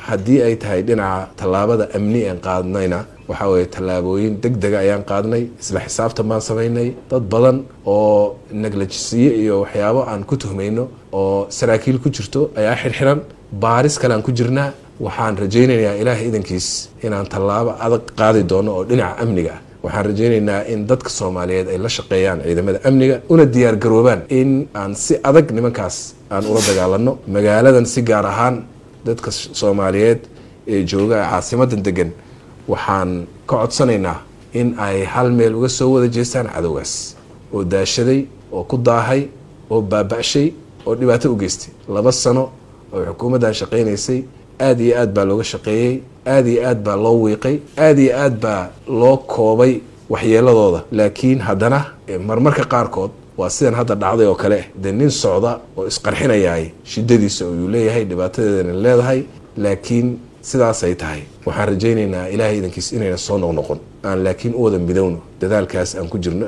haddii ay tahay dhinaca tallaabada amni aan qaadnayna waxaa weeye tallaabooyin deg dega ayaan qaadnay isla xisaabtan baan samaynay dad badan oo neglajisiye iyo waxyaabo aan ku tuhmayno oo saraakiil ku jirto ayaa xirxiran baaris kale aan ku jirnaa waxaan rajaynayaa ilaahay idankiis inaan tallaabo adag qaadi doono oo dhinaca amniga ah waxaan rajaynaynaa in dadka soomaaliyeed ay la shaqeeyaan ciidamada amniga una diyaar garoobaan in aan si adag nimankaas aan ula dagaalano magaaladan si gaar ahaan dadka soomaaliyeed ee jooga caasimadan degan waxaan ka codsanaynaa in ay hal meel uga soo wada jeestaan cadowgaas oo daashaday oo ku daahay oo baaba'shay oo dhibaato u geystay laba sano oo xukuumaddan shaqaynaysay aada iyo aad baa looga shaqeeyey aada iyo aad baa loo wiiqay aada iyo aad baa loo koobay waxyeeladooda laakiin haddana marmarka qaarkood waa sidan hadda dhacday oo kale dee nin socda oo isqarxinayaay shidadiisa uu leeyahay dhibaatadeedana leedahay laakiin sidaasay tahay waxaan rajaynaynaa ilaahay idankiis inayna soo noqnoqon aan laakiin u wada midowno dadaalkaas aan ku jirno